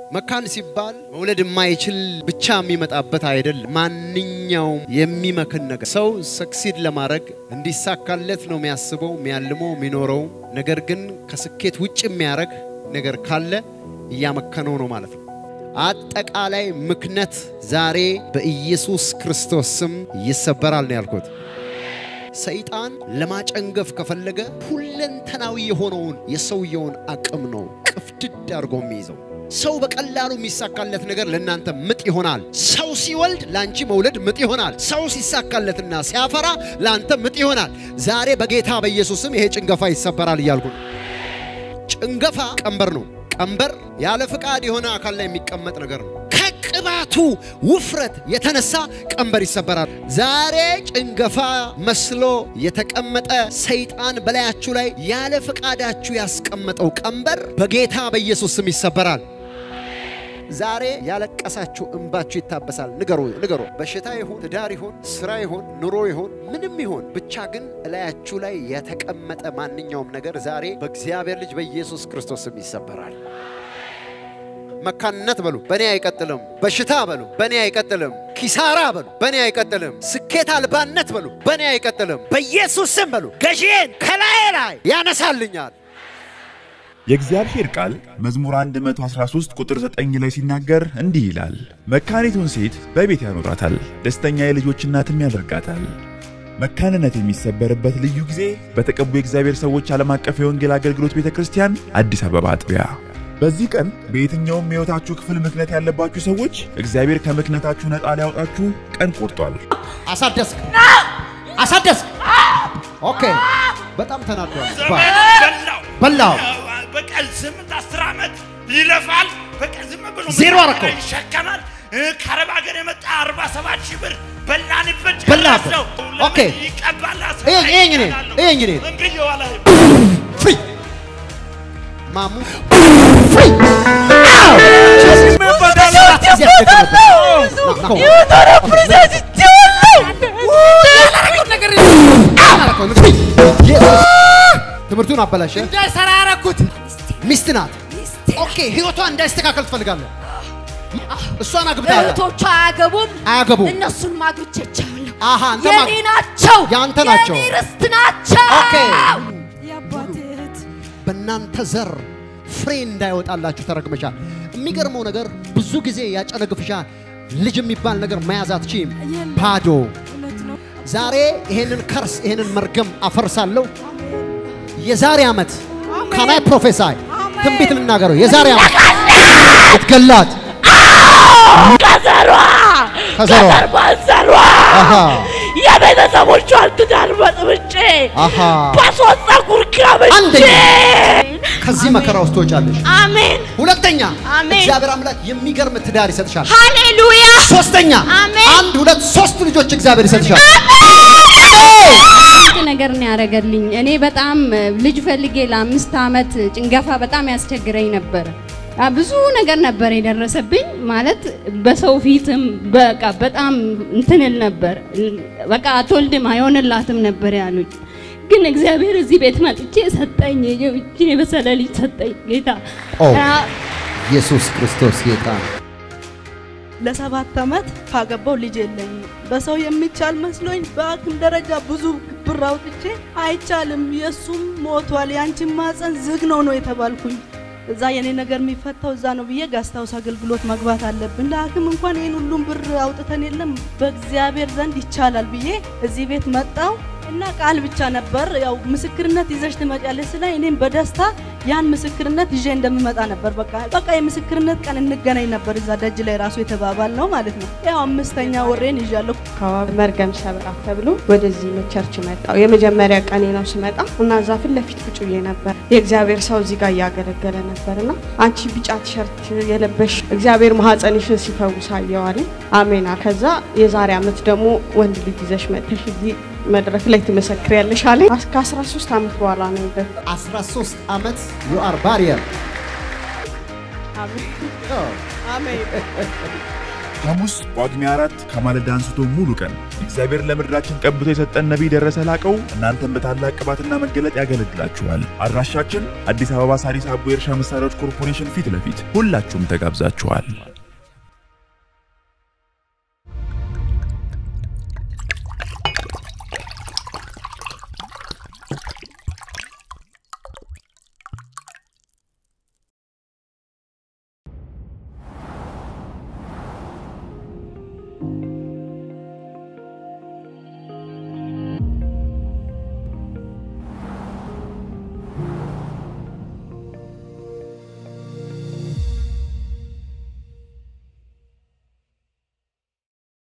መካን ሲባል መውለድ የማይችል ብቻ የሚመጣበት አይደለም። ማንኛውም የሚመክን ነገር ሰው ሰክሲድ ለማድረግ እንዲሳካለት ነው የሚያስበው፣ የሚያልመው፣ የሚኖረው። ነገር ግን ከስኬት ውጭ የሚያደርግ ነገር ካለ እያመከነው ነው ማለት ነው። አጠቃላይ ምክነት ዛሬ በኢየሱስ ክርስቶስ ስም ይሰበራል ነው ያልኩት። ሰይጣን ለማጨንገፍ ከፈለገ ሁለንተናዊ የሆነውን የሰውየውን አቅም ነው ቅፍድድ አድርጎ የሚይዘው። ሰው በቀላሉ የሚሳካለት ነገር ለእናንተ ምጥ ይሆናል። ሰው ሲወልድ ለአንቺ መውለድ ምጥ ይሆናል። ሰው ሲሳካለትና ሲያፈራ ለአንተ ምጥ ይሆናል። ዛሬ በጌታ በኢየሱስም ይሄ ጭንገፋ ይሰበራል እያልኩ ነው። ጭንገፋ ቀንበር ነው። ቀንበር ያለ ፍቃድ የሆነ አካል ላይ የሚቀመጥ ነገር ነው። ከቅባቱ ውፍረት የተነሳ ቀንበር ይሰበራል። ዛሬ ጭንገፋ መስሎ የተቀመጠ ሰይጣን በላያችሁ ላይ ያለ ፍቃዳችሁ ያስቀመጠው ቀንበር በጌታ በኢየሱስ ስም ይሰበራል። ዛሬ ያለቀሳችሁ እንባችሁ ይታበሳል። ንገሩ ንገሩ። በሽታ ይሁን ትዳር ይሁን ስራ ይሁን ኑሮ ይሁን ምንም ይሁን ብቻ ግን እላያችሁ ላይ የተቀመጠ ማንኛውም ነገር ዛሬ በእግዚአብሔር ልጅ በኢየሱስ ክርስቶስ ስም ይሰበራል። መካንነት በሉ በእኔ አይቀጥልም። በሽታ በሉ በእኔ አይቀጥልም። ኪሳራ በሉ በእኔ አይቀጥልም። ስኬት አልባነት በሉ በእኔ አይቀጥልም። በኢየሱስ ስም በሉ ገዢዬን ከላዬ ላይ ያነሳልኛል። የእግዚአብሔር ቃል መዝሙር 113 ቁጥር 9 ላይ ሲናገር እንዲህ ይላል፣ መካኒቱን ሴት በቤት ያኖራታል፣ ደስተኛ የልጆች እናትም ያደርጋታል። መካንነት የሚሰበርበት ልዩ ጊዜ በተቀቡ የእግዚአብሔር ሰዎች ዓለም አቀፍ የወንጌል አገልግሎት ቤተ ክርስቲያን አዲስ አበባ አጥቢያ። በዚህ ቀን በየትኛውም የሕይወታችሁ ክፍል ምክንያት ያለባችሁ ሰዎች እግዚአብሔር ከምክንያታችሁ ነፃ ሊያወጣችሁ ቀን ቆርጧል። አሳደስክ አሳደስክ። ኦኬ በጣም ተናዷል። በላው በላው በቀን ስምንት አስር ዓመት ይለፋል። በቀን ዝም ብሎ ዜሮ አደረከው። ይሸከማል። እ፣ ከአረብ ሀገር የመጣ አርባ ሰባት ሺህ ብር በላንበት በላበት። ጨረሰው። ኦኬ። ለምን ይቀባል? ይሄ- ይሄ እንግዲህ፣ ይሄ እንግዲህ። እምቢ እየዋለ ፍሪ ማሙ ፍሪ ትምህርቱን አበላሸ። እንዳይሰራ ያረኩት ሚስት ናት። ኦኬ ህይወቷ እንዳይስተካከል ትፈልጋለህ። እሷን አግብተሃል። እህቶቿ አያገቡም፣ አያገቡም። እነሱን ማግብቼቻለሁ። አሃ አንተ የኔ ናቸው፣ የአንተ ናቸው። የኔ ርስት ናቸው። ኦኬ። የአባቴ እህት በእናንተ ዘር ፍሬ እንዳይወጣላችሁ ተረግመሻል። የሚገርመው ነገር ብዙ ጊዜ ያጨነግፍሻል። ልጅ የሚባል ነገር መያዝ አትችይም። ባዶ እውነት ነው። ዛሬ ይሄንን ከርስ ይሄንን መርገም አፈርሳለሁ። የዛሬ ዓመት ካናይ ፕሮፌሳይ ትንቢት ልናገረው። የዛሬ ዓመት እትገላት ከዘሯ ከዘሯ ከዘር ማንዘሯ አሃ የቤተሰቦቿን ትዳር በጥብጬ አሃ በሶስት ፀጉር ጋብቼ አንደኛ ከዚህ መከራ ውስጥ ትወጫለሽ። አሜን ሁለተኛ አሜን። እግዚአብሔር አምላክ የሚገርም ትዳር ይሰጥሻል። ሃሌሉያ ሶስተኛ አሜን። አንድ ሁለት ሶስት ልጆች እግዚአብሔር ይሰጥሻል። አንድ ነገር ነው ያደረገልኝ። እኔ በጣም እ፣ ልጅ ፈልጌ ለአምስት ዓመት ጭንገፋ በጣም ያስቸግረኝ ነበር። አ፣ ብዙ ነገር ነበር የደረሰብኝ ማለት በሰው ፊትም በቃ በጣም እንትንል ነበር። በቃ አትወልድም አይሆንላትም ነበር ያሉኝ። ግን እግዚአብሔር እዚህ ቤት መጥቼ ሰጠኝ። ይህችን የበሰለ ልጅ ሰጠኝ ጌታ። ኦ አ፣ ኢየሱስ ክርስቶስ ጌታ ነው። ለሰባት ዓመት ካገባው ልጅ የለኝም። በሰው የሚቻል መስሎኝ በአክም ደረጃ ብዙ ብር አውጥቼ አይቻልም፣ የእሱም ሞቷል፣ የአንቺን ማፀን ዝግ ነው ነው የተባልኩኝ። እዛ የኔ ነገር የሚፈታው እዛ ነው ብዬ ጋስታውስ አገልግሎት መግባት አለብን። ለሐኪም እንኳን ይህን ሁሉም ብር አውጥተን የለም በእግዚአብሔር ዘንድ ይቻላል ብዬ እዚህ ቤት መጣው እና ቃል ብቻ ነበር ያው ምስክርነት ይዘሽ ትመጫለሽ ስለ እኔም በደስታ ያን ምስክርነት ይዤ እንደምመጣ ነበር። በቃ በቃ የምስክርነት ቀን እንገናኝ ነበር እዛ ደጅ ላይ ራሱ የተባባል ነው ማለት ነው። ያው አምስተኛ ወሬን ይዣለሁ። አካባቢ መርገም ሰብራ ተብሎ ወደዚህ ቸርች መጣው። የመጀመሪያ ቀኔ ነው ስመጣ እና እዛ ፊት ለፊት ቁጭ ብዬ ነበር። የእግዚአብሔር ሰው እዚህ ጋር እያገለገለ ነበርና አንቺ ቢጫ ቲሸርት የለበሽ እግዚአብሔር ማህፀንሽን ሲፈውስ አየዋለኝ። አሜና። ከዛ የዛሬ ዓመት ደግሞ ወንድ ልጅ ይዘሽ መጥተሽ እዚህ መድረክ ላይ ትመሰክሪያለሽ አለኝ። ከ13 ዓመት በኋላ ነው ይበ 13 ዓመት ዩ አር ባሪየር ሐሙስ ጳጉሜ አራት ከማለዳ አንስቶ ሙሉ ቀን እግዚአብሔር ለምድራችን ቀብቶ የሰጠን ነቢይ ደረሰ ላቀው እናንተን በታላቅ ቅባትና መገለጥ ያገለግላችኋል። አድራሻችን አዲስ አበባ ሳሪስ አቦ የእርሻ መሳሪያዎች ኮርፖሬሽን ፊት ለፊት ሁላችሁም ተጋብዛችኋል።